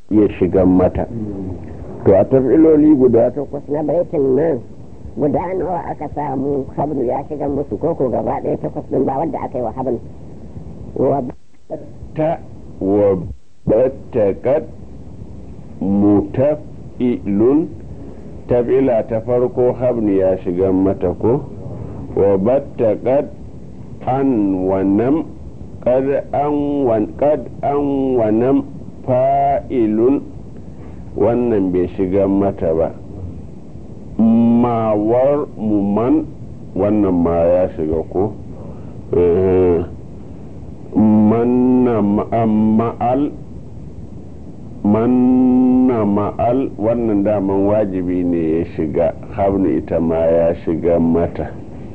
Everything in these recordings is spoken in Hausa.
ya shiga mata to a tafiloli guda takwas na baitin nan guda nawa aka samu habnu ya shiga musu koko gaba ɗaya takwas ɗin ba wadda aka yi wa habnu wa ta wa battakat mutafilun tafila ta farko habnu ya shiga mata ko wa battakat an wannan kad an wan kad an wannan fa'ilun wannan bai shiga mata ba mawar muman wannan ma ya shiga ko manna ma'al manna ma'al wannan daman wajibi ne ya shiga habnu ita ma ya shiga mata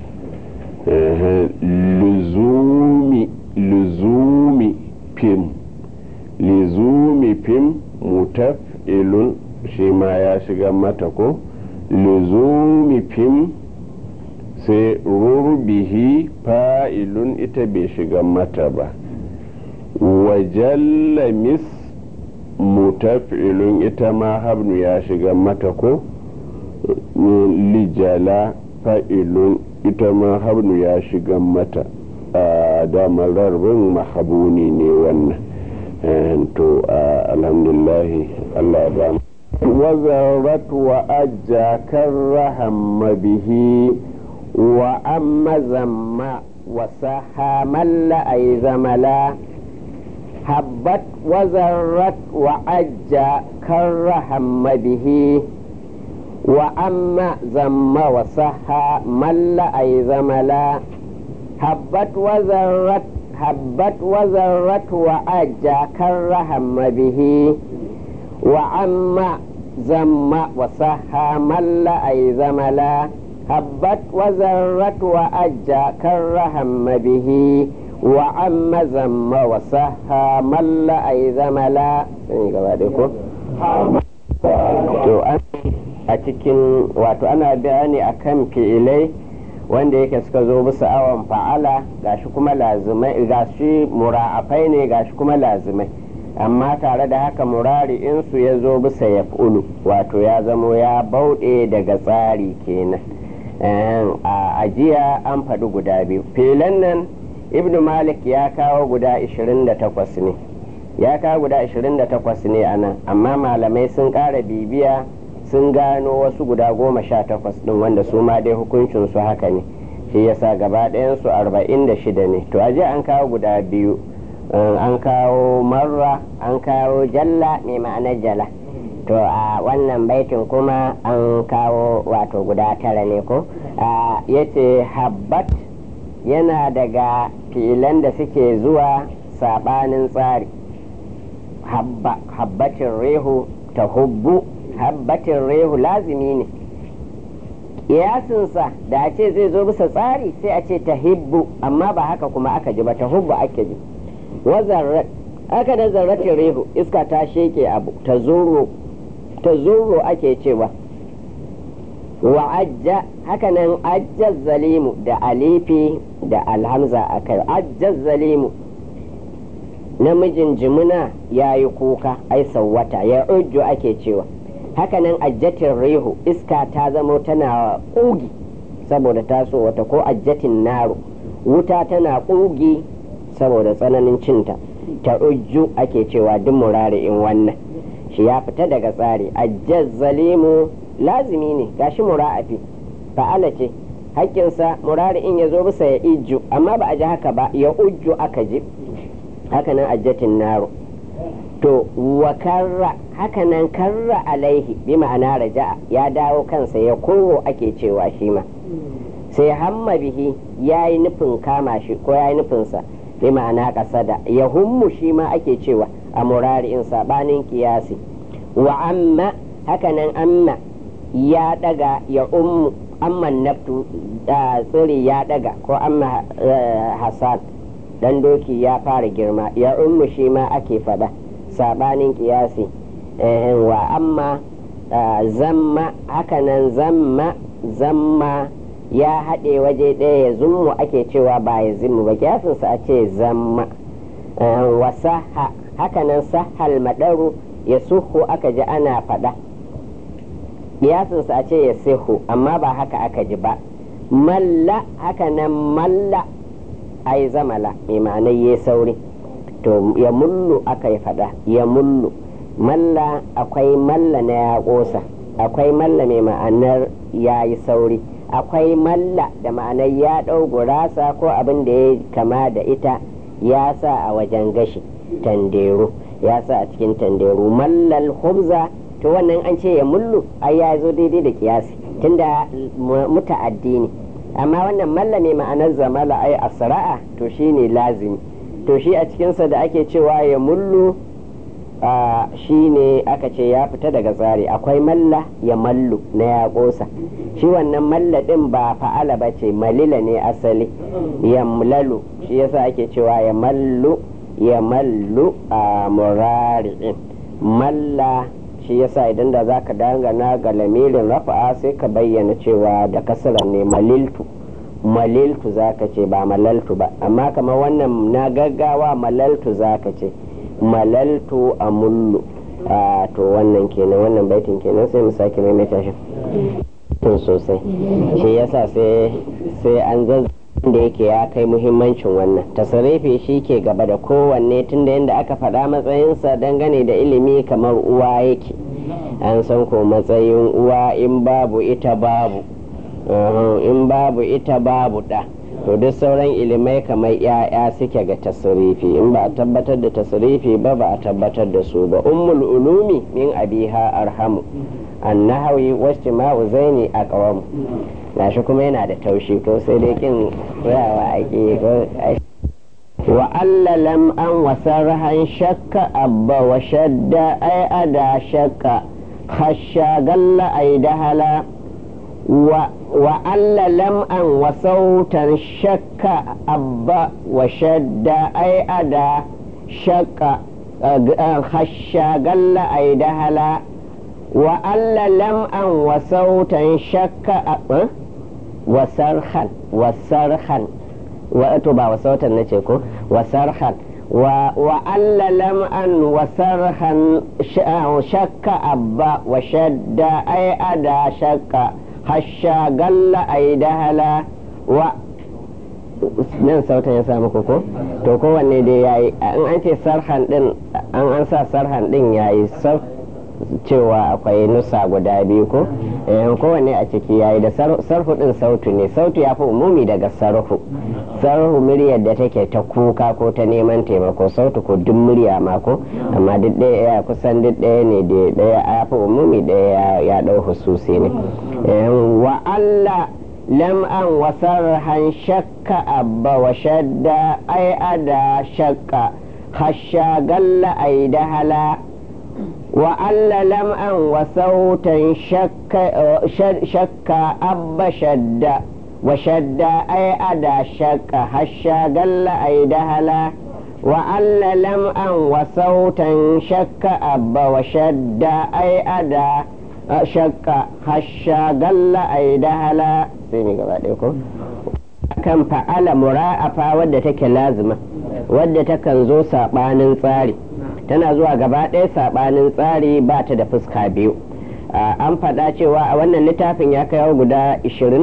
luzumi luzumi fim luzumi fim mutaf'ilun shi ma ya shiga mata ko luzumi fim sai rurbihi fa'ilun ita bai shiga mata ba wajalla mis mutaf'ilun ita ma habnu ya shiga mata ko lijala fa'ilun ita ma habnu ya shiga mata a damar rarbin mahabuni ne wannan to alhamdulahi allah ba وزرت وأجى كرهم به وأما زم وسحى مل أي زملا هبت وزرت وأجى كرهم به وأما زم وسحى مل أي زملا هبت وزرت هبت وزرت وأجى كرهم به وعما زم وصحى مل أي زملا هبت وزرت وأجى كرهم به وعم زم وصحى مل أي زملا to a cikin wato ana bayani akan fi'ilai wanda yake suka zo bisa awon fa'ala gashi kuma lazimai gashi mura'afai ne gashi kuma lazimai amma tare da haka murari insu ya zo bisa ya wato ya zamo ya bauɗe daga tsari kenan a ajiya an faɗi guda biyu filan nan ibnu malik ya kawo guda 28 ne ya kawo guda 28 ne a nan amma malamai sun ƙara bibiya sun gano wasu guda goma sha takwas ɗin wanda su ma dai hukuncinsu haka ne shi yasa gaba ɗayansu 46 ne to ajiya an kawo guda biyu an kawo marra an kawo jalla mai ma'anar jala to a wannan baitin kuma an kawo wato guda tara ne ko ya ce habbat yana daga filan da suke zuwa sabanin tsari habbatin rehu ta hubbu habbatin rehu lazimi ne kiyasinsa da a ce zai zo bisa tsari sai a ce ta hibbu amma ba haka kuma aka ji ba ta hubbu ake ji wazarrat aka da zarratin rehu iska ta sheke abu ta zuro ta zuro ake cewa wa ajja haka nan ajjaz zalimu da alifi da alhamza a kai ajjaz zalimu namijin jimuna ya yi kuka ai sauwata ya ujju ake cewa haka nan ajjatin rehu iska ta zamo tana ƙugi saboda taso wata ko ajjatin naro wuta tana ƙugi saboda tsananin cinta ta ujju ake cewa duk murari in wannan shi ya fita daga tsari ajjaz zalimu lazimi ne gashi mura'afi fa'ala ce hakkinsa murari in ya zo bisa ya ijju amma ba a ji haka ba ya ujju aka ji haka nan ajjatin naro to wa karra haka nan karra alaihi bi ma'ana raja'a ya dawo kansa ya kowo ake cewa shi ma sai hamma bihi ya yi nufin kama shi ko ya yi nufinsa bi ma'ana kasada ya hummu shi ma ake cewa a murari'in sabanin kiyasi wa amma hakanan amma ya daga ya ummu amman naftu tsiri ya daga ko amma hasan dan doki ya fara girma ya ummu shi ma ake fada sabanin kiyasi wa amma zamma hakanan zamma zamma ya haɗe waje ɗaya ya zummu ake cewa ba ya zimmu ba kiyasinsa a ce zamma wa saha hakanan sahal madaru ya suhu aka ji ana faɗa kiyasinsa a ce ya sihu amma ba haka aka ji ba malla haka nan malla ai zamala mai ma'anar ya sauri to ya mullu aka yi faɗa ya mullu malla akwai malla na ya ƙosa akwai malla mai ma'anar ya yi sauri akwai malla da ma'anar ya ɗau gurasa ko abin da ya kama da ita ya sa a wajen gashi tandero ya sa a cikin tandero mallal hubza to wannan an ce ya mullu ai ya zo daidai da kiyasi tunda muta'addi ne amma wannan malla mai ma'anar zamala ai asra'a to shine lazimi to shi a cikinsa da ake cewa ya mullu shi ne aka ce ya fita daga tsari akwai malla ya mallu na ya ƙosa shi wannan malla ɗin ba fa'ala ba ce malila ne asali ya mulalu shi yasa ake cewa ya mallu ya mallu a murari'in malla shi yasa idan da za ka dangana ga lamirin rafa'a sai ka bayyana cewa da kasarar ne maliltu maliltu za ka ce ba malaltu ba amma kamar wannan na gaggawa malaltu za ka ce malaltu a mullu a to wannan kenan wannan baitin kenan sai mu sake maimaita shi tun sosai shi yasa sai sai an da yake ya kai muhimmancin wannan tasarifi shi ke gaba da kowanne tunda yadda aka faɗa matsayinsa dangane da ilimi kamar uwa yake an san ko matsayin uwa in babu ita babu in babu ita babu ɗa to duk sauran ilimai kamar ya'ya suke ga tasirifi in ba a tabbatar da tasirifi ba ba a tabbatar da su ba ummul ulumi min abiha arhamu annahawi wasu ma'u zaini a ƙawamu gashi kuma yana da taushi ko sai dai kin rawa ake wa alla lam an wasarhan shakka abba wa shadda ai ada shakka khasha galla ai dahala وأن لمعا وصوتا شك أبا وشد أي أدا شك خشى قل أي دهلا وأن لمعا وصوتا شك وصرخا وصرخا وأتوبا وصوتا نتيكو وصرخا وأن لمعا وصرخا شك أبا وشد أي أدا شك hasha galla ai dahala wa nan sautan ya samu koko to kowanne dai yayi in an ce sarhan din an an sa sarhan din yayi cewa akwai nusa guda biyu ko kowanne a ciki yayi da sarfu din sautu ne sautu ya fi umumi daga sarfu sarfu muryar da take ta kuka ko ta neman taimako sautu ko duk murya ma ko amma duk ɗaya kusan duk ɗaya ne da ɗaya ya fi umumi ɗaya ya ɗau hususi ne wa Allah lam'an wasarhan shakka abba wa shadda ai ada shakka hasha galla ai dahala وأن لمعا وصوتا شك شك أب شد وشد أي أدا شك هشا قل أي دهلا وأن لمعا وصوتا شك أب وشد أي أدا شك هشا قل أي دهلا سيني قبل kan fa'ala mura'afa wadda take lazima wadda takan zo saɓanin tsari tana zuwa gaba ɗaya saɓanin tsari ba ta da fuska biyu an faɗa cewa a wannan littafin ya kai guda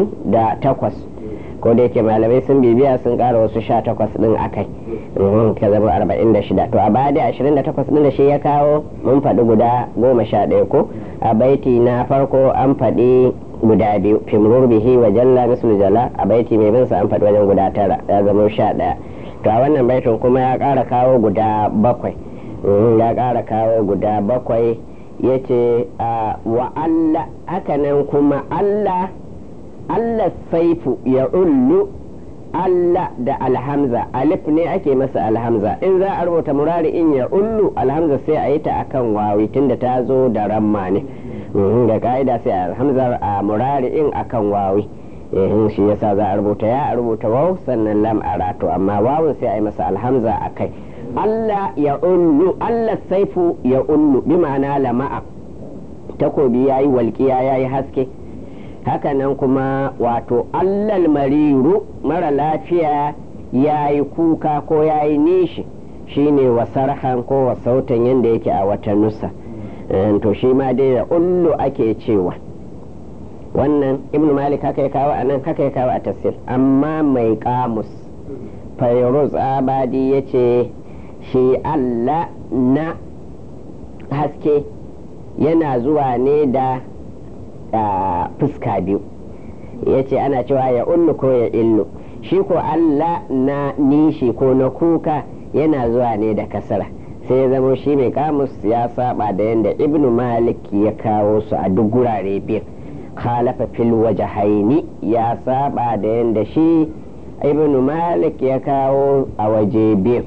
28 ko da yake malamai sun bibiya sun ƙara wasu 18 ɗin akai ka zama 46 to a baya da 28 ɗin da shi ya kawo mun faɗi guda 11 ko a baiti na farko an faɗi guda biyu fimrur bihi wa jalla mislu jala a baiti mai bin sa an faɗi wajen guda tara ya zama sha ɗaya to a wannan baitin kuma ya ƙara kawo guda bakwai ya ƙara kawo guda bakwai ya ce wa Allah hakanan kuma Allah Allah saifu ya ullu Allah da alhamza alif ne ake masa alhamza in za a rubuta murari in ya ullu alhamza sai a yi ta akan wawi tunda ta zo da ramma ne da ka'ida sai alhamzar a murari in akan wawi shi yasa za a rubuta ya a rubuta waw sannan lam a rato amma wawun sai a yi masa alhamza a kai Allah ya ullu Allah saifu ya ullu bi ma'ana lama'a takobi ya yi walƙiya ya yi haske hakanan kuma wato allal mariru mara lafiya ya yi kuka ko ya yi nishi shine wasarhan ko wasautan yadda yake a wata nusa to shi ma dai ya ullu ake cewa wannan ibnu malik haka ya kawo a nan haka ya kawo a tafsir amma mai kamus fayruz abadi ya ce shi allah na haske yana zuwa ne da fuska biyu ya ce ana cewa ya ullu ko ya illu shi ko allah na nishi ko na kuka yana zuwa ne da kasara sai ya zama shi mai kamus ya saba da yadda ibnu malik ya kawo su a duk gurare biyu khalafa fil wajahaini ya saba da yadda shi ibnu malik ya kawo a waje biyu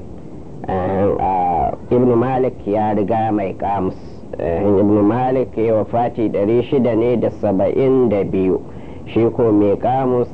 ibnu malik ya riga mai kamus ibnu malik ya wafati 600 ne da saba'in da biyu shi ko mai kamus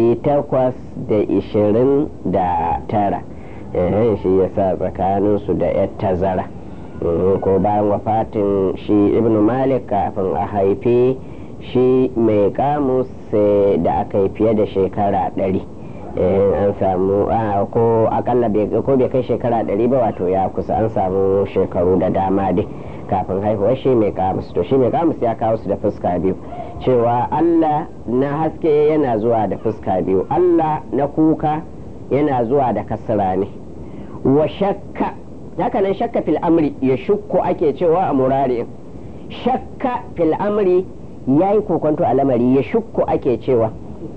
829 shi ya sa tsakaninsu da yar tazara ko bayan wafatin shi ibnu malik kafin a haifi shi mai kamus da aka yi fiye da shekara ɗari an samu ko akalla ko bai kai shekara ɗari ba wato ya kusa an samu shekaru da dama dai kafin haihuwar shi mai kamus to shi mai kamus ya kawo su da fuska biyu cewa allah na haske yana zuwa da fuska biyu allah na kuka yana zuwa da kasra ne wa shakka haka nan shakka fil amri ya shukku ake cewa a murari shakka fil amri ya yi kokonto a lamari ya shukku ake cewa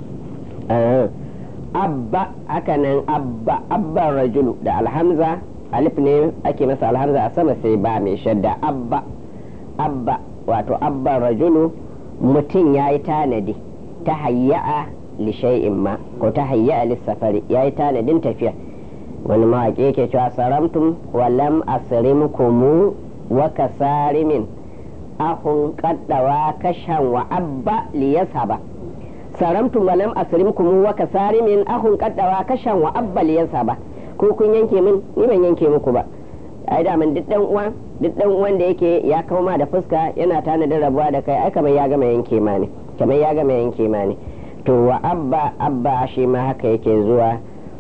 abba haka nan abba abba rajulu da alhamza alif ne ake masa alhamza a sama sai ba mai shadda abba abba wato abba rajulu mutum ya yi tanadi ta hayya'a li shay'in ma ko ta hayya'a lissafari ya yi tanadin tafiya wani mawaƙi yake cewa saramtum wa lam asrimkumu wa kasarimin ahun kaddawa kashan wa abba liyasaba saramtum wa lam asrimkumu wa kasarimin ahun kaddawa kashan wa abba liyasaba ko kun yanke min ni ban yanke muku ba ai da duk dan uwa duk dan uwan da yake ya kauma da fuska yana tanadin rabuwa da kai ai kamar ya gama yanke ma ne kamar ya gama yanke ma ne to wa abba abba shi ma haka yake zuwa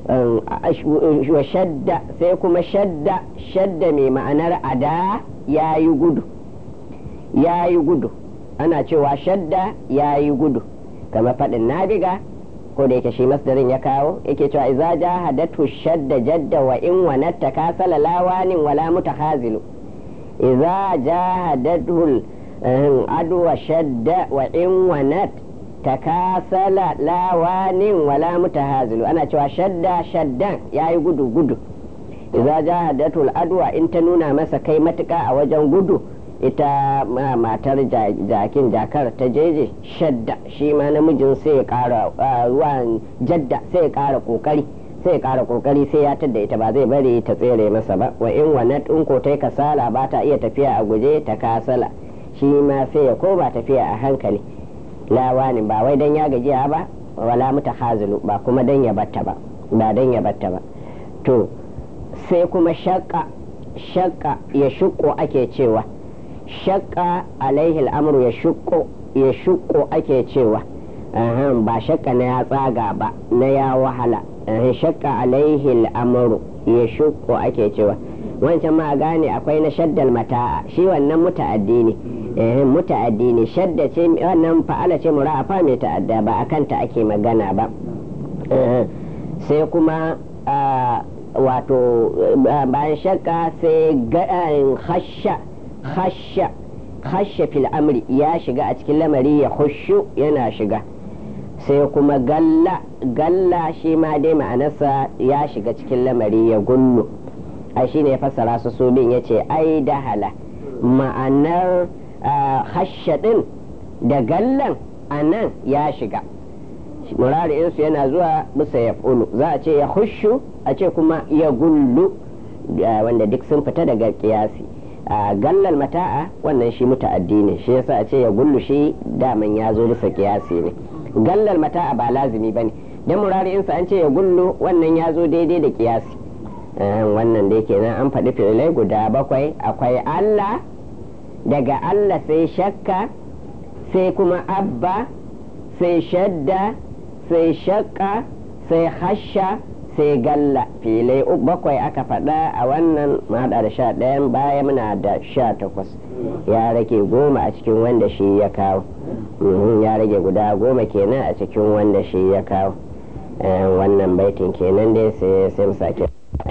wa shadda sai kuma shadda shadda mai ma'anar ada ya yi gudu ya yi gudu ana cewa shadda ya yi gudu kamar faɗin nabiga ko da yake shi masdarin ya kawo yake cewa iza jahadatu shadda jadda wa in wanatta kasala lawanin wala mutakhazilu iza jahadatu adwa shadda wa in wanat takasala lawanin wala mutahazilu ana cewa shadda shaddan yayi gudu gudu iza jahadatu adwa in ta nuna masa kai matuka a wajen gudu ita matar jakin jakar ta jeje shadda shi ma namijin sai ya kara ruwan jadda sai ya kara kokari sai ya kara kokari sai ya tadda ita ba zai bari ta tsere masa ba wa in wanat in ko ta kasala ba ta iya tafiya a guje ta kasala shi ma sai ya koma tafiya a hankali lawanin ba wai dan ya gajiya ba wala muta hazilu ba kuma dan ya batta ba ba dan ya batta ba to sai kuma shakka shakka ya shuko ake cewa shakka alaihi al'amuru ya shuko ya shuko ake cewa ba shakka na ya tsaga ba na ya wahala shakka alaihi al'amuru ya shuko ake cewa wancan ma gane akwai na shaddal mata'a shi wannan muta'addi ne muta'addi ne shadda ce wannan fa'ala ce mura'afa mai ta'adda ba a kanta ake magana ba sai kuma wato bayan shakka sai hasha hasha hasha fil amri ya shiga a cikin lamari ya hushu yana shiga sai kuma galla galla shi ma dai ma'anarsa ya shiga cikin lamari ya gullu ai shi ne ya fassara su su bin ya ce ai dahala ma'anar hasha din da gallan a nan ya shiga murari'insu yana zuwa bisa ya za a ce ya hushu a ce kuma ya gullu wanda duk sun fita daga kiyasi gallal mata'a wannan shi muta'addi ne shi yasa a ce ya gullu shi daman ya zo bisa kiyasi ne gallal mata'a ba lazimi ba ne dan murari'insa an ce ya gullu wannan ya zo daidai da kiyasi wannan dai kenan an faɗi fi'ilai guda bakwai akwai Allah daga Allah sai shakka sai kuma abba sai shadda sai shakka sai hasha sai galla filai bakwai aka faɗa a wannan mahaɗa da sha ɗayan baya muna da sha takwas ya rage goma a cikin wanda shi ya kawo ya rage guda goma kenan a cikin wanda shi ya kawo wannan baitin kenan dai sai sai mu sake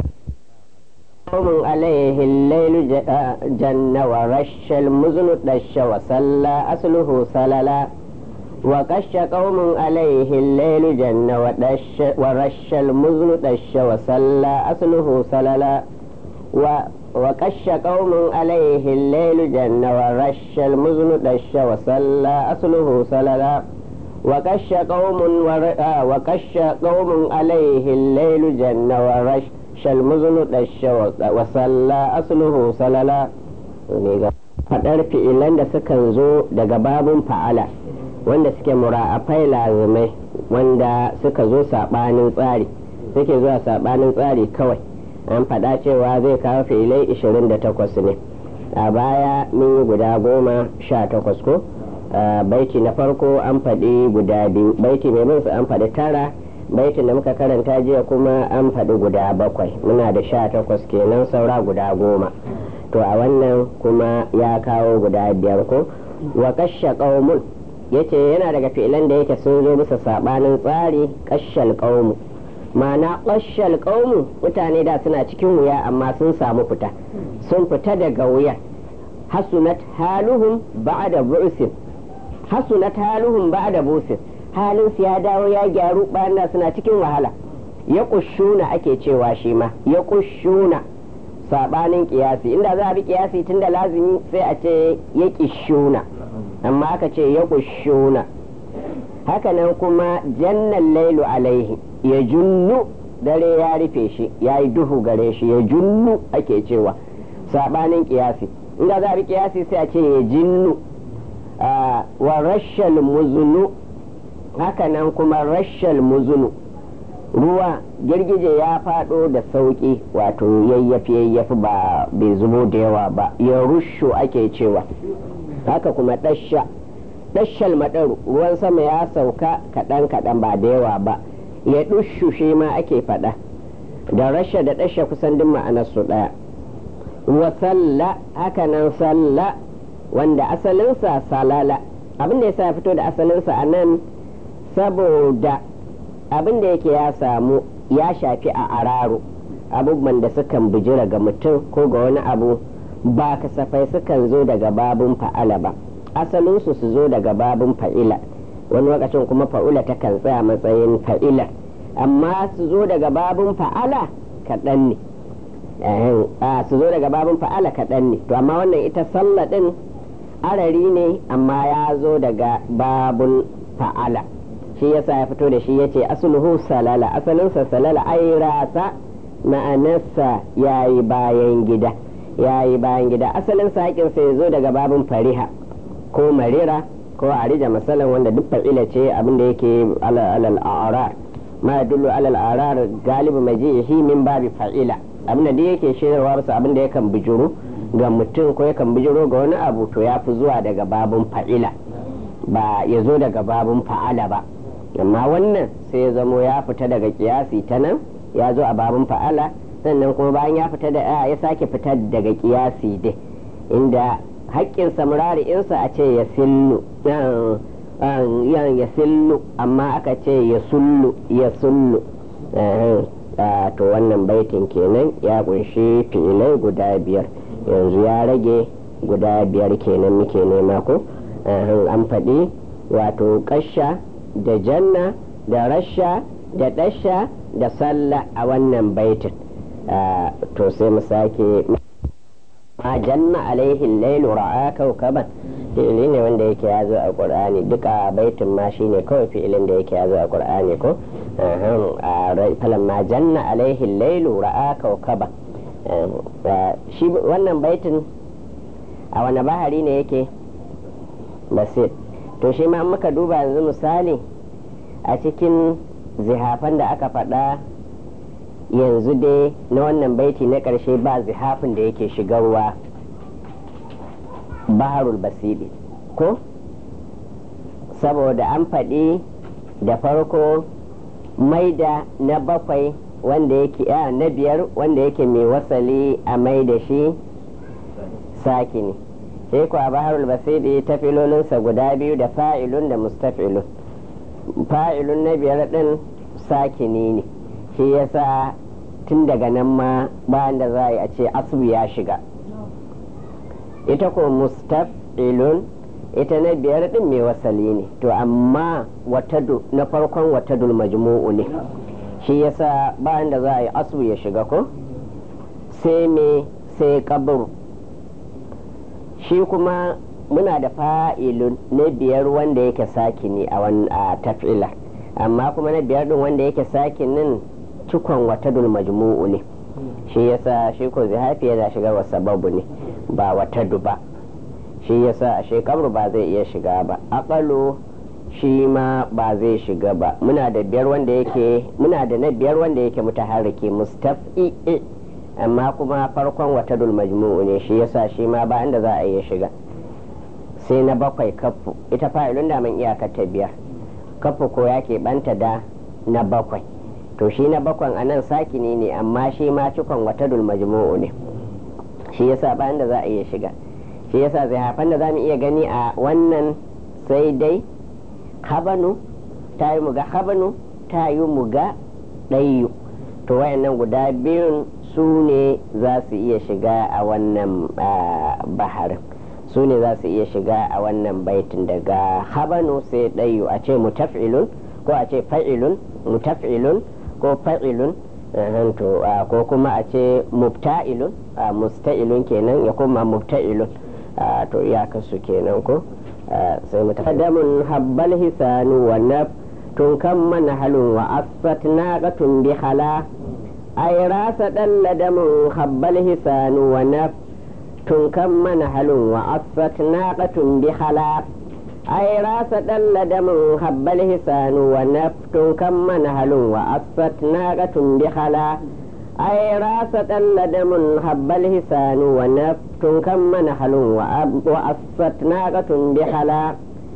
قوم عليه الليل جن ورش المزن دش وصلى أصله سللا وقش قوم عليه الليل جن ودش ورش المزن دش وصلى أصله سللا وقش قوم عليه الليل جن ورش المزن دش وصلى أصله سللا وقش قوم ور... آه وقش قوم عليه الليل جن ورش المزن دش وصلى أصله سللا faɗar fi'ilan da sukan zo daga babun fa'ala wanda suke mura'afai lazimai wanda suka zo saɓanin tsari suke zuwa saɓanin tsari kawai an faɗa cewa zai kawo fi'ilai 28 ne a baya mun yi guda goma sha takwas ko baiti na farko an faɗi guda biyu baiti mai minsu an faɗi tara baitin da muka karanta jiya kuma an faɗi guda bakwai muna da sha takwas kenan saura guda goma to a wannan kuma ya kawo guda biyar ko wa kashe ƙaumun yace yana daga fi'ilan da yake sun zo bisa sabanin tsari kashal qaumu ma'ana kashal qaumu mutane da suna cikin wuya amma sun samu fita sun fita daga wuya hasunat haluhum ba'da bu'sin hasunat haluhum ba'da bu'sin halin su ya dawo ya gyaru bayan da suna cikin wahala ya kushuna ake cewa shi ma ya kushuna sabanin kiyasi inda za a bi kiyasi tunda lazimi sai a ce ya kishuna amma aka ce ya kushuna hakanan kuma jannan lailu alaihi ya junnu dare ya rufe shi ya yi duhu gare shi ya junnu ake cewa sabanin kiyasi inda za a bi kiyasi sai a ce ya jinnu wa rashal muzunu hakanan kuma rashal muzunu ruwa girgije ya fado da sauki wato yayyafi yayyafi ba bai zubo da yawa ba ya rusho ake cewa haka kuma ɗasha ɗashal maɗaru ruwan sama ya sauka kaɗan kaɗan ba da yawa ba ya ɗushu shi ma ake faɗa da rasha da ɗasha kusan duk ma'anarsu ɗaya wa salla haka nan salla wanda asalinsa salala abin da ya sa fito da asalinsa a nan saboda abin da yake ya samu ya shafi a araro abubuwan da sukan bijira ga mutum ko ga wani abu ba kasafai sukan zo daga babun fa'ala ba asalinsu su zo daga babun fa'ila wani lokacin kuma fa'ula ta kan tsaya matsayin fa'ila amma su zo daga babun fa'ala kaɗan ne su zo daga babun fa'ala kaɗan ne to amma wannan ita sallah ɗin arari ne amma ya zo daga babun fa'ala shi yasa ya fito da shi ya ce asuluhu salala asalinsa salala ai rasa ma'anarsa ya yi bayan gida ya yi bayan gida asalin saƙinsa ya zo daga babin fariha ko marira ko arija masalan wanda duk fa'ila ce abin da yake alal arar ma dullu alal arar galibu majihi min babi fa'ila abin da yake shirarwa bisa abin da yakan bijiro ga mutum ko yakan bijiro ga wani abu to ya fi zuwa daga babin fa'ila ba ya zo daga babin fa'ala ba amma wannan sai ya zamo ya fita daga kiyasi ta nan ya zo a babin fa'ala sannan kuma bayan ya fita da ya sake fita daga kiyasi dai inda haƙƙin samurari insa a ce ya sillu ya sillu amma aka ce ya sullu ya sullu to wannan baitin kenan ya kunshi fi'ilai guda biyar yanzu ya rage guda biyar kenan muke nema ko an faɗi wato ƙasha da janna da rasha da ɗasha da sallah a wannan baitin to sai mu sake ma janna alaihi lailu ra'a kaukaban fi'ili ne wanda yake ya zo a qur'ani duka baitin ma shine kawai fi'ilin da yake ya zo a qur'ani ko falan ma janna alaihi lailu ra'a kaukaban shi wannan baitin a wani bahari ne yake basir to shi ma muka duba yanzu misali a cikin zihafan da aka faɗa yanzu dai na wannan baiti na ƙarshe ba zihafin da yake shigarwa baharul basili ko saboda an faɗi da farko maida na bakwai wanda yake a na biyar wanda yake mai wasali a mai da shi sakini sai ku a baharul basiri ta filolinsa guda biyu da fa'ilun da mustafilun fa'ilun na biyar din sakini ne shi yasa tun daga nan ma bayan da za a yi a ce asu ya shiga ita ko mustafilun ita na biyar din mai wasali ne to amma watadu na farkon watadul majmu'u ne shi yasa bayan da za a yi asu ya shiga ko sai me sai kaburu shi kuma muna da fa'ilun na biyar wanda yake sakini a a taf'ila amma kuma na biyar din wanda yake sakinin cikon watadul majmu'u ne shi yasa shi ko zihafi yana shiga wa sababu ne ba watadu ba shi yasa a shekaru ba zai iya shiga ba akalo shi ma ba zai shiga ba muna da biyar wanda yake muna da na biyar wanda yake mutaharriki mustaf'i amma kuma farkon watadul majmu'u ne shi yasa shi ma ba inda za a iya shiga sai na bakwai kafu ita fa'ilun da man iyakar ta biyar kafu ko ya banta da na bakwai to shi na bakwan a nan sakini ne amma shi ma cikon watadul majmu'u ne shi yasa ba inda za a iya shiga shi yasa zai hafan da za mu iya gani a wannan sai dai habanu ta yi muga habanu ta yi muga ɗayu to wayannan guda biyun su ne za su iya shiga a wannan baharin su ne za su iya shiga a wannan baitin daga habanu sai ɗayu a ce mutaf'ilun ko a ce fa'ilun mutaf'ilun ko fa'ilun ko kuma a ce mubta'ilun musta'ilun kenan ya kuma mubta'ilun to iyakarsu kenan ko sai mu taqaddamun habbal hisanu wa naf tun kan mana halun wa asfat naqatun bi khala ay rasa dalladamun habbal hisanu wa naf tun kan mana halun wa asfat naqatun bi khala ay rasa dalladamun habbal hisanu wa naf tun kan mana halun wa asfat naqatun bi khala ai rasa ɗalla damun habbal hisanu wa naftun kan mana halun wa asfat naqatun bi hala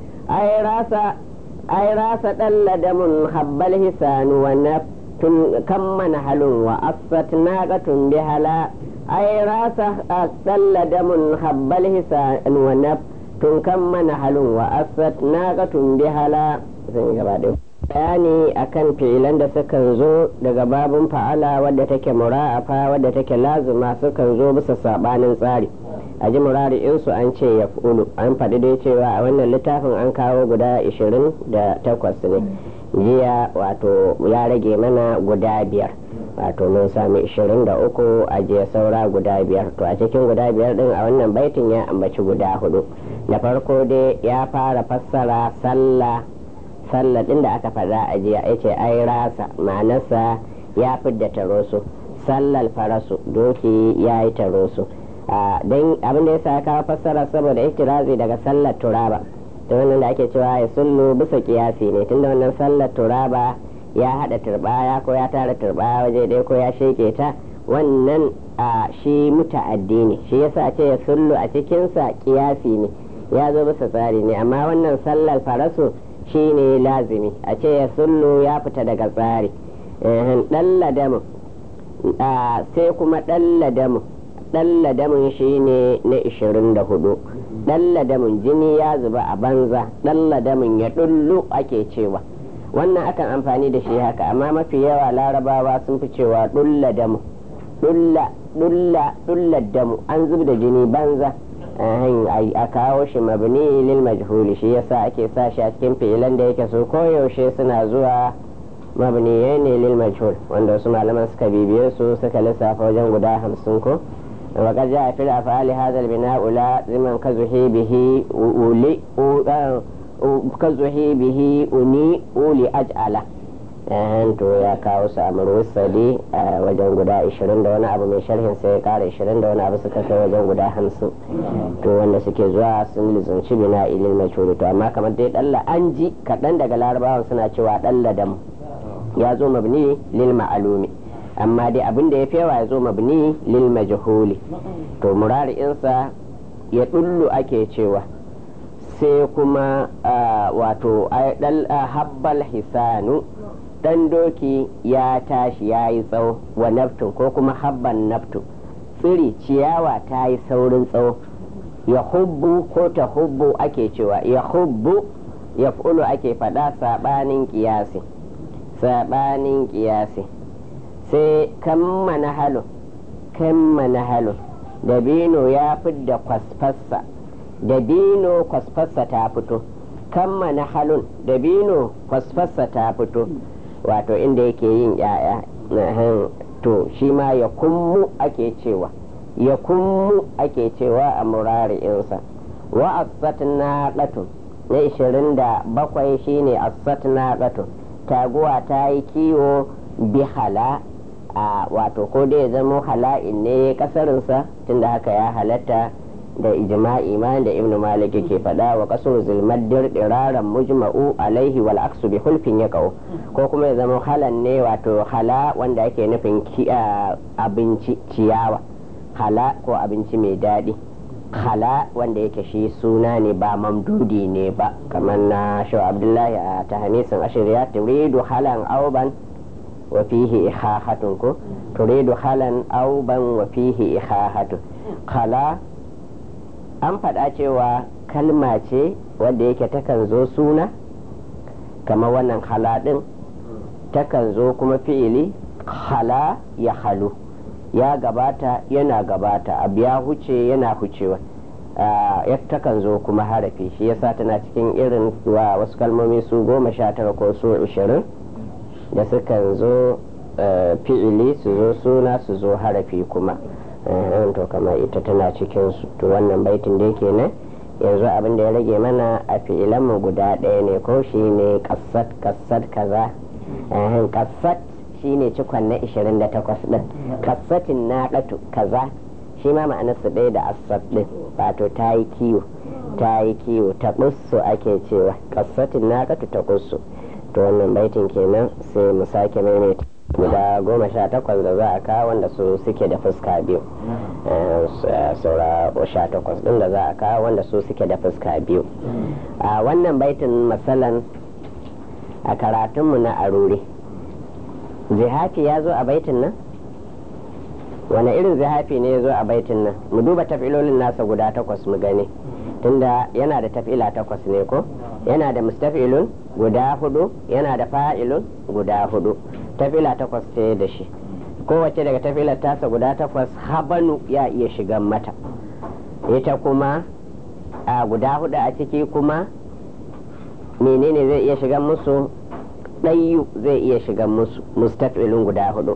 ai rasa ai rasa ɗalla damun habbal hisanu wa naftun kan mana halun wa asfat naqatun bi hala ai rasa ɗalla damun habbal hisanu wa naftun kan mana halun wa asfat naqatun bi hala zan gaba ɗaya bayani akan fi'ilan da sukan zo daga babun fa'ala wadda take mura'afa wadda take lazima sukan zo bisa sabanin tsari a ji murari'insu an ce ya fulu an faɗi dai cewa a wannan littafin an kawo guda 28 ne jiya wato ya rage mana guda biyar wato mun sami 23 a jiya saura guda biyar to a cikin guda biyar din a wannan baitin ya ambaci guda hudu da farko dai ya fara fassara sallah sallar ɗin da aka faɗa a jiya ya ce ai rasa ma'anarsa ya fidda tarosu sallar farasu doki ya yi tarosu don abin da ya sa kawo fassara saboda itirazi daga sallar turaba da wannan da ake cewa ya sullu bisa kiyasi ne tunda wannan sallar turaba ya haɗa turbaya ko ya tara turbaya waje ɗaya ko ya sheke ta wannan shi muta'addi ne shi yasa ce ya sullu a cikinsa kiyasi ne ya zo bisa tsari ne amma wannan sallar farasu shi ne lazimi a ce ya sullu ya fita daga tsari ɗan ladamu sai kuma ɗan ladamu ɗan ladamun shi ne na 24 ɗan ladamun jini ya zuba a banza ɗan ladamun ya ɗullu ake cewa wannan akan amfani da shi haka amma mafi yawa larabawa sun fi cewa ɗulla damu ɗulla ɗulla ɗulla damu an zub da jini banza a kawo shi mabni lil majhuli shi yasa ake sa shi a cikin fi'ilan da yake so koyaushe suna zuwa mabniyai ne lil majhul wanda wasu malaman suka bibiye su suka lissafa wajen guda hamsin ko وقد جاء في الأفعال هذا البناء لازما كزهي به أولي كزهي به أني أولي أجعله to ya kawo su a murwusali a wajen guda 20 da wani abu mai sharhin sai ya kara 20 da wani abu suka kai wajen guda 50 to wanda suke zuwa sun lizunci bina ilil mashhuri to amma kamar dai dalla an ji kaɗan daga larabawan suna cewa dalla dam ya zo mabni lil ma'alumi amma dai abin da ya fi yawa ya zo mabni lil majhuli to murari'insa ya dullu ake cewa sai kuma wato habbal hisanu dan doki ya tashi ya yi tsawo wa naftun ko kuma habban naftu tsiri ciyawa ta yi saurin tsawo ya hubbu ko ta hubbu ake cewa ya hubbu ya fulu ake faɗa saɓanin ƙiyasi saɓanin ƙiyasi sai kamma na halo kamma na halo dabino ya fidda kwasfassa dabino kwasfassa ta fito kamma na halun dabino kwasfassa ta fito wato inda yake yin yaya to shi ma ya kummu ake cewa ya kummu ake cewa a murari'insa wa asat na ɗatun na ishirin da bakwai shine asat na ɗatun taguwa ta yi kiwo bihala a wato ko dai zama hala'in ne kasarinsa tunda haka ya halatta da ijma'i ma da ibnu malik ke faɗa wa kasur zilmaddir diraran mujma'u alaihi wal aksu bi hulfin ya ko kuma ya zama halan ne wato hala wanda ake nufin abinci ciyawa hala ko abinci mai daɗi hala wanda yake shi suna ne ba mamdudi ne ba kamar na shaw abdullahi a tahanisin ashirya turidu halan auban wa fihi ihahatun ko turidu halan auban wa fihi ihahatun khala an faɗa cewa kalma ce wadda yake takan zo suna kamar wannan hala ɗin takan zo kuma fi'ili hala ya halu ya gabata yana gabata abu ya huce yana hucewa ya takan zo kuma harafi shi yasa tana cikin irin wa wasu kalmomi su goma sha tara ko su ashirin da sukan zo fi'ili su zo suna su zo harafi kuma to kamar ita tana cikin su to wannan baitin da yake nan yanzu abin da ya rage mana a fi'ilanmu guda ɗaya ne ko shi ne kassat kassat kaza kassat shi ne cikon na 28 ɗin kassatin na ɗatu kaza shi ma ma'anarsa ɗaya da assat ɗin wato ta yi kiwo ta yi kiwo ta ƙussu ake cewa kassatin na ɗatu ta ƙussu to wannan baitin kenan sai mu sake maimaita guda goma sha takwas da za a kawo wanda su suke da fuska biyu saura sha takwas din da za a kawo wanda su suke da fuska biyu a wannan baitin masalan a karatunmu na arure zihafi ya zo a baitin nan wane irin zihafi ne ya zo a baitin nan mu duba tafilolin nasa guda takwas mu gani tunda yana da tafila takwas ne ko yana da mustafilun guda hudu yana da fa'ilun guda hudu tafila takwas ce da shi kowace daga tafilar tasa guda takwas habanu ya iya shigan mata ita kuma a guda hudu a ciki kuma menene zai iya shigan musu ɗayu zai iya shigan musu mustafilun guda hudu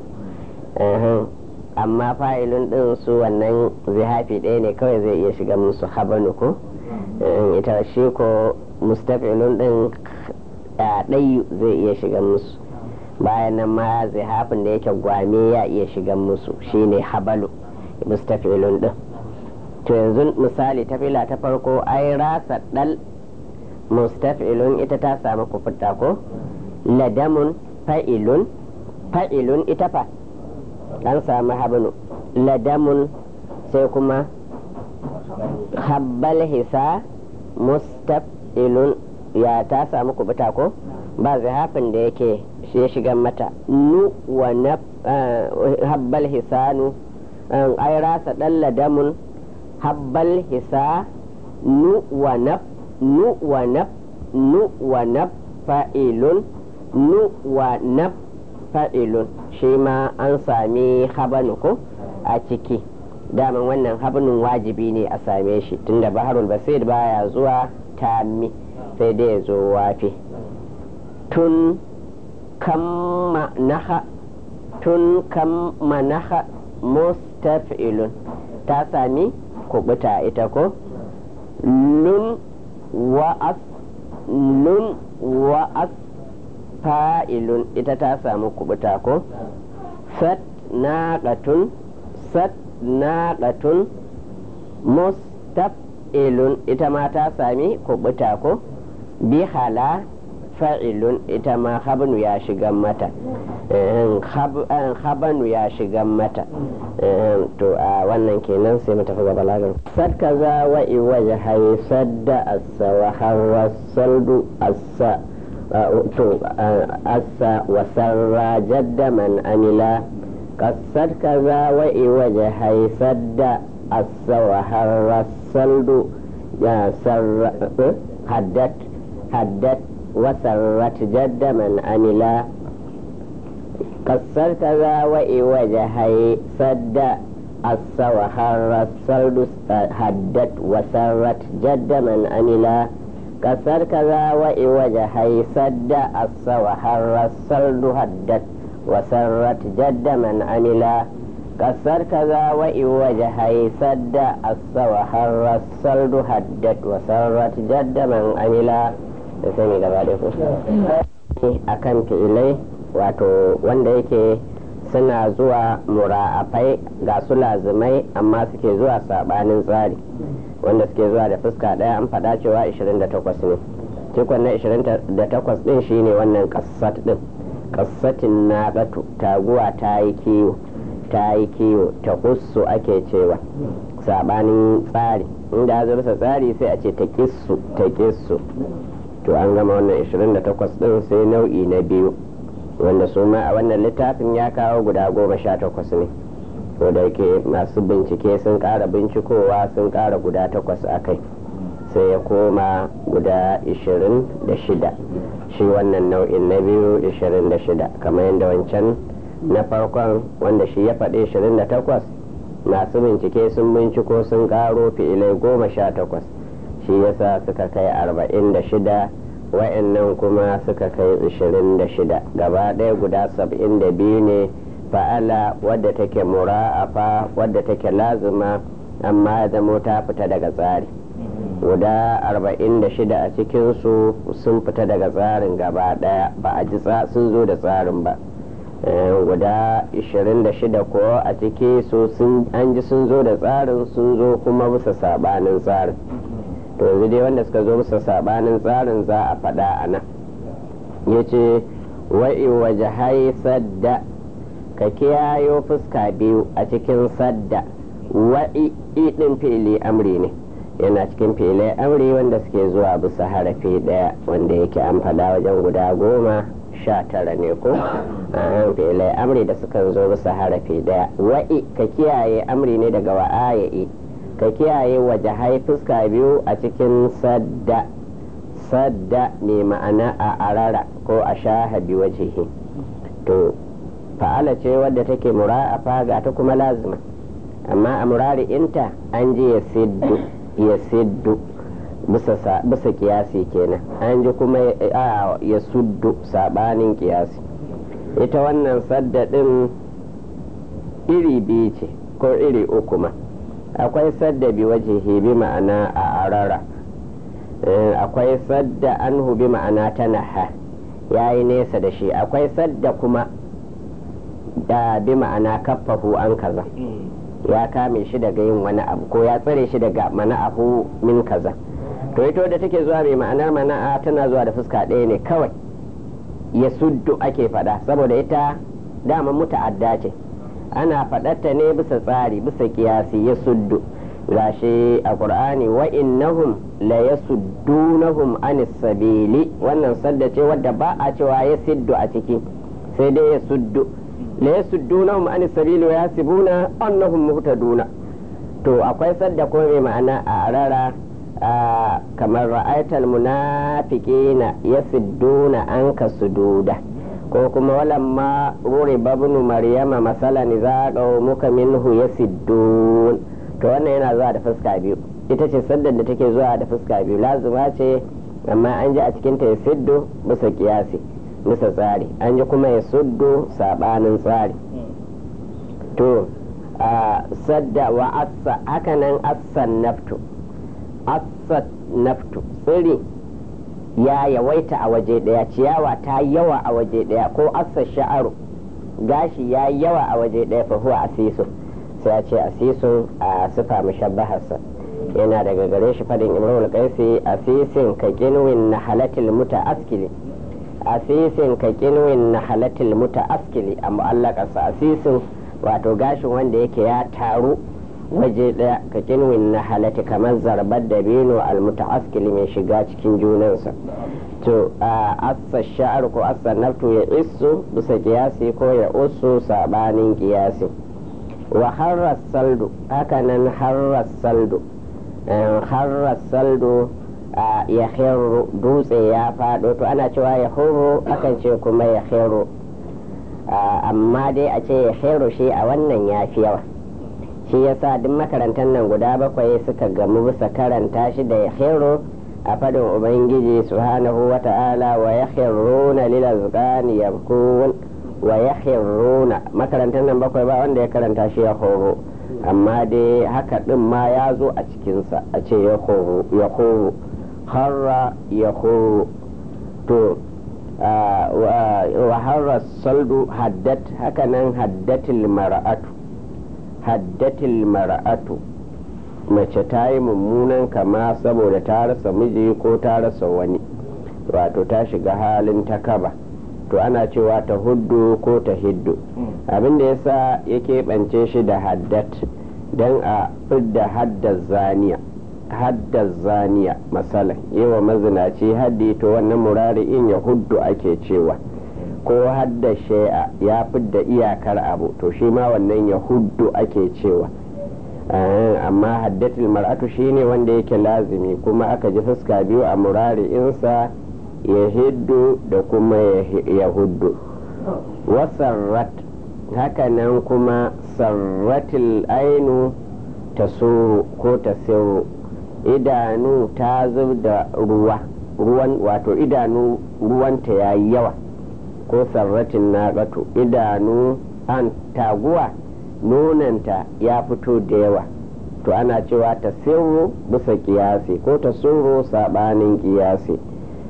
amma fa'ilun ɗin su wannan zihafi ɗaya ne kawai zai iya shigan musu habanu ko ita shi ko mustafilun ɗin ɗayu zai iya shigan musu bayan nan ma zihafin da yake gwame ya iya shigan musu shine habalu mustafilun din to yanzu misali tafila ta farko ai rasa dal mustafilun ita ta samu kufuta ko ladamun fa'ilun fa'ilun ita fa an samu habanu ladamun sai kuma habbal hisa mustafilun ya ta samu kubuta ko ba zihafin da yake shi ya shiga mata nu wa na habbal hisanu ai rasa dan ladamun habbal hisa nu wa na nu wa na nu wa na fa'ilun nu wa na fa'ilun shi ma an sami habanu ko a ciki daman wannan habanin wajibi ne a same shi tunda baharul basir baya zuwa tami sai dai ya zo wafi tun kamma naha tun kamma naha mustaf'ilun ta sami kubuta ita ko lun wa'as lun wa'as fa'ilun ita ta samu kubuta ko sat naqatun sat naqatun mustaf'ilun ita ma ta sami kubuta ko bihala fa'ilun ita ma habnu ya shigan mata habanu ya shigan mata to a wannan kenan sai mu tafi ga balagar sad kaza wa iwaja hay sadda assa wa harra saldu assa to asa wasarra jadda man amila kasar kaza wa'i waje haisadda asa wa harra saldu ya sarra haddat haddat wasarrat jadda man amila kasar kaza wa'i waje haisadda asa wa harra saldu haddat wasarrat jadda man amila kasar kaza wa'i waje haisadda asa wa harra saldu haddat وسرت جد من عملا كسر كذا وإن وجهي سد أس وحر الصلد هدت وسرت جد من عملا سمي akan fi'ilai wato wanda yake suna zuwa mura'afai ga su lazimai amma suke zuwa sabanin tsari wanda suke zuwa da fuska daya an faɗa cewa 28 ne cikon na 28 din shine wannan kassat din kassatin na batu taguwa ta yi kiwo ta yi kiwo ta kussu ake cewa sabanin tsari inda ya bisa tsari sai a ce ta kissu ta kissu to an gama wannan 28 din sai nau'i na biyu wanda su ma a wannan littafin ya kawo guda goma sha takwas ne ko da yake masu bincike sun kara bincikowa sun kara guda takwas a kai sai ya koma guda 26 shi wannan nau'in na biyu 26 kamar yadda wancan na farkon wanda shi ya faɗi 28 masu bincike sun binciko sun ƙaro fi'ilai goma sha takwas shi yasa suka kai 46 wa'annan kuma suka kai 26 gaba ɗaya guda 72 ne fa'ala wadda take mura'afa wadda take lazima amma ya zamo ta fita daga tsari guda 46 a cikinsu sun fita daga tsarin gaba daya ba a ji sun zo da tsarin ba guda 26 ko a ciki su an ji sun zo da tsarin sun zo kuma bisa sabanin tsarin to yanzu dai wanda suka zo bisa sabanin tsarin za a faɗa a nan ya ce wa'i waje sadda ka kiyayo fuska biyu a cikin sadda wa'i ɗin fili amri ne yana cikin filai amri wanda suke zuwa bisa harafi daya wanda yake an fada wajen guda goma sha tara ne ko a filai amri da suka zo bisa harafi daya wa'i ka kiyaye amri ne daga wa'aya'i ka kiyaye waje hai fuska biyu a cikin sadda sadda ne ma'ana a arara ko a shahabi wajihi to fa'ala ce wadda take mura'afa ga ta kuma lazima amma a murari inta an ji ya siddu ya siddu bisa kiyasi kenan an ji kuma ya suddu sabanin kiyasi ita wannan sadda din iri biyu ce ko iri uku ma akwai sadda bi waje bi ma'ana a arara akwai sadda an bi ma'ana ta naha ya yi nesa da shi akwai sadda kuma da bi ma'ana kaffahu an kaza ya kame shi daga yin wani abu ko ya tsare shi daga mana'ahu min kaza to ita da take zuwa mai ma'anar mana'a tana zuwa da fuska ɗaya ne kawai ya suddu ake faɗa saboda ita dama muta'adda ce ana faɗarta ne bisa tsari bisa kiyasi ya suddu gashi a qur'ani wa innahum la yasuddunahum anis sabili wannan sadda ce wadda ba a cewa ya siddu a ciki sai dai ya suddu la yasuddunahum an sabili wa yasibuna annahum muhtaduna to akwai sadda ko mai ma'ana a rara kamar ra'aital munafiqina yasudduna anka sududa ko kuma walamma ruri babnu maryama masalan za muka minhu yasiddun to wannan yana zuwa da fuska biyu ita ce saddar da take zuwa da fuska biyu lazima ce amma an ji a cikin ta yasiddu bisa kiyasi bisa tsari an ji kuma ya suddo sabanin tsari to a sadda wa assa hakanan assan naftu assat naftu tsiri ya yawaita a waje daya ciyawa ta yawa a waje daya ko assa sha'aru gashi ya yawa a waje daya fa huwa asisu sai ya ce asisun a sifa mushabbaharsa yana daga gare shi fadin imrul qaisi asisin ka kinwin nahalatil mutaaskili asisin ka kinwin na halatil muta askili a mu'allakarsa asisin wato gashin wanda yake ya taru waje ɗaya ka kinwin na halatti kamar zarbar da bino almutaaskili mai shiga cikin junansa to a assa sha'ar ko assa naftu ya isu bisa kiyasi ko ya usu sabanin kiyasi wa harras saldu hakanan harras saldu harras saldu ya hero dutse ya fado to ana cewa ya horo akan ce kuma ya hero amma dai a ce ya hero shi a wannan ya fi yawa shi yasa duk makarantar nan guda bakwai suka gamu bisa karanta shi da ya hero a fadin ubangiji subhanahu wa ta'ala wa ya na lil azqani yabkun wa ya makarantar nan bakwai ba wanda ya karanta shi ya horo amma dai haka din ma ya zo a cikinsa a ce ya horo harra ya horo to wa harra saldu haddat hakanan haddatil mara'atu haddatil mara'atu mace ta yi mummunan kama saboda ta rasa miji ko ta rasa wani wato ta shiga halin ta kaba to ana cewa ta huddu ko ta hiddu abinda yasa ya keɓance shi da haddat don a fidda haddar zaniya haddar zaniya masalan yawa mazinaci haddi to wannan murari'in ya huddu ake cewa ko hadda shai'a ya fidda iyakar abu to shi ma wannan ya huddu ake cewa amma haddatul mar'atu shine wanda yake lazimi kuma aka ji fuska biyu a murari'insa ya hiddu da kuma ya huddu wasarrat hakanan kuma sarratil ainu ta ko ta idanu ta zub da ruwa ruwan wato idanu ruwanta ya yi yawa ko sarratin naƙatu idanu an taguwa nonanta ya fito da yawa to ana cewa ta sirru bisa kiyasi ko ta sirru sabanin kiyasi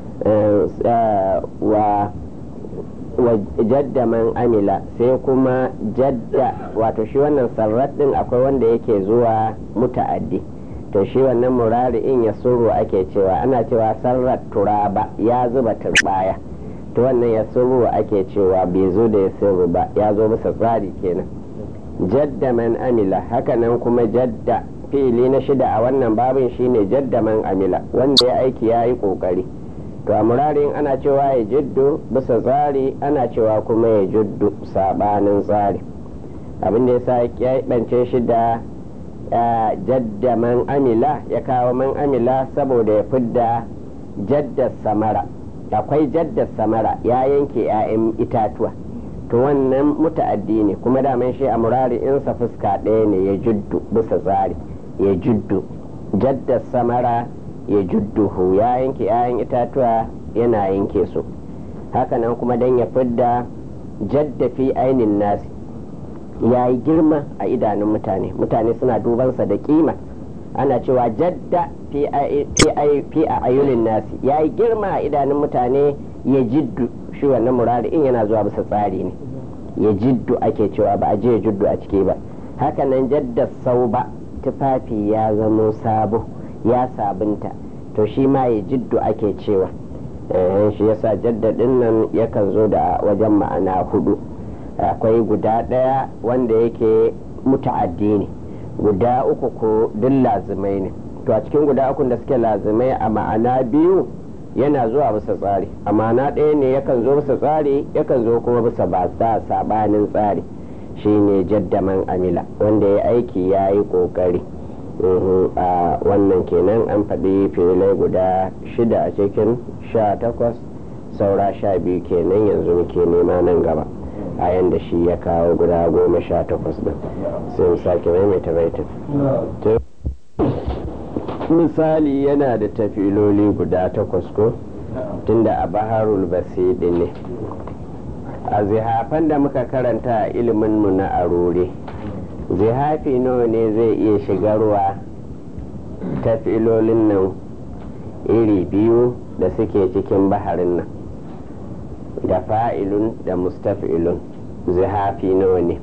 wa jadda man amila sai kuma jadda wato shi wannan sarrat din akwai wanda yake zuwa muta'addi to shi wannan murari'in ya suru ake cewa ana cewa sarrat turaba ya zuba turbaya to wannan ya suru ake cewa bai zo da ya suru ba ya zo bisa tsari kenan jadda man amila hakanan kuma jadda fili na shida a wannan babin shine jadda man amila wanda ya aiki ya yi kokari to a murarin ana cewa ya jiddu bisa tsari ana cewa kuma ya jiddu sabanin tsari abinda ya sa ya bance shi da jadda man amila ya kawo man amila saboda ya fidda jadda samara akwai jadda samara ya yanke 'ya'yan itatuwa to wannan muta'addi ne kuma daman shi a murari insa fuska ɗaya ne ya juddu bisa tsari ya juddu jadda samara ya judduhu ya yanke 'ya'yan itatuwa yana yanke su hakanan kuma dan ya fidda jadda fi ainin nasi ya yi girma a idanun mutane mutane suna dubansa da kima ana cewa jadda fi a ayunin nasi ya yi girma a idanun mutane ya jiddu shi wannan murari in yana zuwa bisa tsari ne ya jiddu ake cewa ba a je ya jiddu a ciki ba hakanan jadda sau ba tufafi ya zamo sabo ya sabunta to shi ma ya jiddu ake cewa shi yasa jaddadin nan yakan zo da wajen ma'ana hudu akwai guda ɗaya wanda yake muta'addi ne guda uku ko duk lazimai ne to a cikin guda uku da suke lazimai a ma'ana biyu yana zuwa bisa tsari a ma'ana ɗaya ne yakan zo bisa tsari yakan zo kuma bisa ba sabanin tsari shine jaddaman amila wanda ya aiki ya yi ƙoƙari a wannan kenan an faɗi filai guda shida a cikin sha takwas saura sha biyu kenan yanzu muke nema nan gaba a yanda shi ya kawo guda goma sha takwas din sai mu sake maimaita baitin misali yana da tafiloli guda takwas ko tunda a baharul basidi ne a zihafan da muka karanta a iliminmu na arore zihafi nawa ne zai iya shigarwa tafilolin nan iri biyu da suke cikin baharin nan da fa'ilun da mustaf'ilun zihafi nawa ne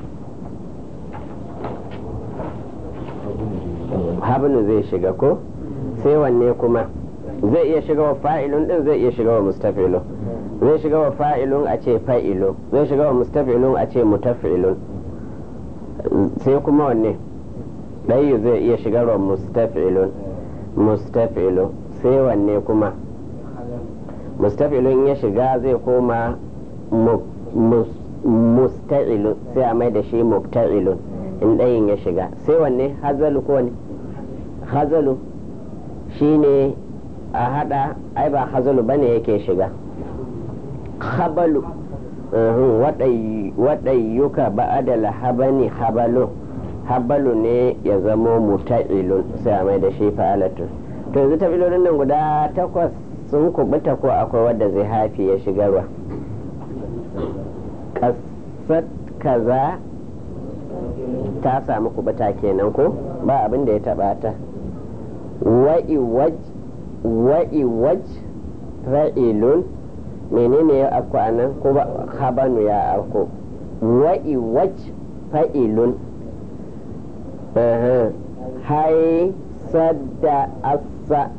habnu zai shiga ko sai wanne kuma zai iya shiga wa fa'ilun din zai iya shiga wa mustaf'ilun zai shiga wa fa'ilun a ce fa'ilun zai shiga wa mustaf'ilun a ce mutaf'ilun sai kuma wanne ɗayu zai iya shigarwa mustaf'ilun mustaf'ilun sai wanne kuma mustaf'ilun ya shiga zai koma musta'ilun sai a mai da shi mukta'ilun in ɗayin ya shiga sai wanne hazalu ko ne hazalu shine a hada ai ba hazalu bane yake shiga habalu waɗayyuka ba'ada lahabani habalu habalu ne ya zamo muta'ilun sai a mai da shi fa'alatun to yanzu tafilolin nan guda takwas sun kubuta ko akwai wadda zai hafi ya shigarwa kasat kaza ta samu kubuta kenan ko ba abin da ya taba ta wa'iwaj wa'iwaj ra'ilun menene ya afko a nan ko habanu ya afko wa'iwaj fa'ilun hai sadda asa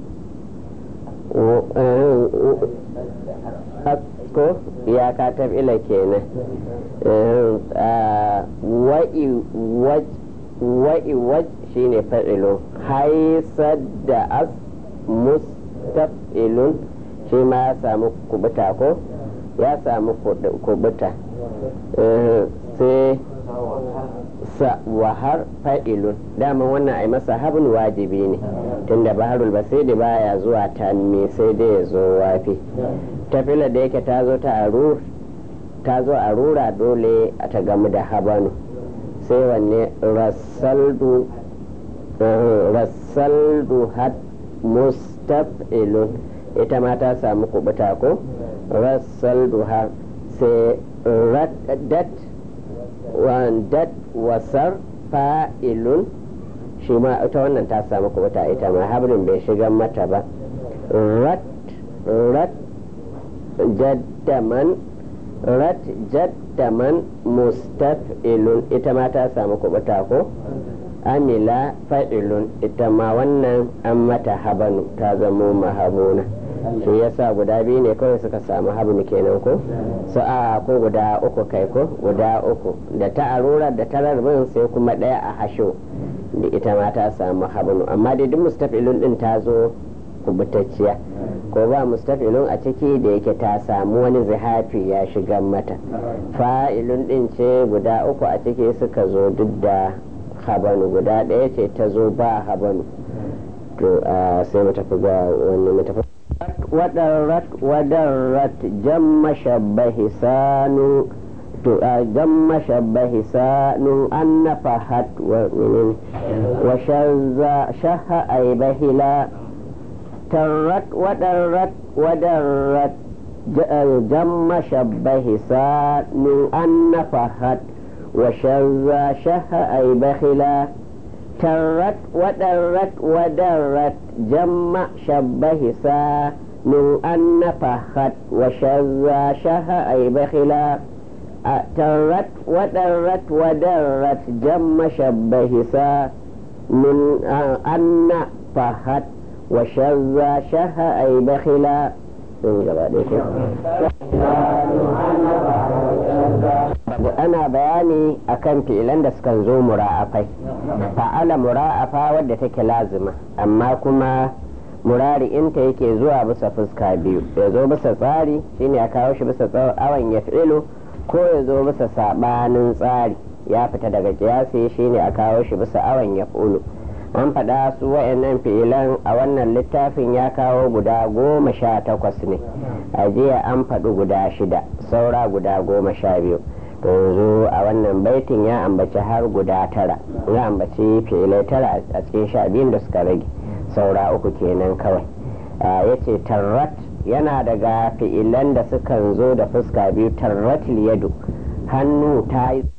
asko ya ka tabila kenan wa'i waj shine fa'ilun haisar da as mustaf'ilun shi ma ya samu kubuta ko ya samu kubuta sai sa wahar fa'ilun dama wannan ai masa habin wajibi ne tunda baharul basiri baya zuwa tanmi sai dai ya zo wafi tafila da yake ta zo ta arur ta zo a rura dole a ta gamu da habanu sai wanne rassaldu rassaldu had mustaf'ilun ita ma ta samu kubuta ko rassaldu har sai raddat wandat wasar fa'ilun shi ma ita wannan ta samu kubuta ita ma habrin bai shiga mata ba rat rat jaddaman rat jaddaman mustaf'ilun ita ma ta samu kubuta ko amila fa'ilun ita ma wannan an mata habanu ta zamo mahabuna shi yasa guda biyu ne kawai suka samu habnu kenan ko su a ko guda uku kai ko guda uku da ta arurar da ta rarbin sai kuma ɗaya a hasho da ita ma ta samu habnu amma dai duk mustaf'ilun din ta zo kubutacciya ko ba mustaf'ilun a ciki da yake ta samu wani zihafi ya shiga mata fa'ilun din ce guda uku a ciki suka zo duk da habanu guda ɗaya ce ta zo ba habanu to sai mu tafi ga wani mu tafi wadarrat wadarrat jamma shabbahi sanu to jamma shabbahi sanu an nafahat wa minin wa shazza shaha aibahila tarrat wadarrat wadarrat jamma shabbahi sanu an nafahat wa shazza shaha aibahila ترت ودرت ودرت جمع شبه سا من أن فخت وشذ شه أي بخلا ترت ودرت ودرت جمع شبه سا من أن فخت وشذ شه أي بخلا ana bayani akan fi'ilan da sukan zo mura'afai fa'ala mura'afa wadda take lazima amma kuma murari'inta yake zuwa bisa fuska biyu ya zo bisa tsari shine a kawo shi bisa awan ya fi'ilu ko ya zo bisa sabanin tsari ya fita daga kiyasi shine a kawo shi bisa awan ya fi'ilu an faɗa su wa'annan fi'ilan a wannan littafin ya kawo guda goma sha takwas ne a jiya an faɗi guda shida saura guda goma sha biyu to yanzu a wannan baitin ya ambaci har guda tara ya ambaci fi'ilai tara a cikin sha biyun da suka rage saura uku kenan kawai ya ce tarrat yana daga fi'ilan da sukan zo da fuska biyu tarratil yadu hannu ta yi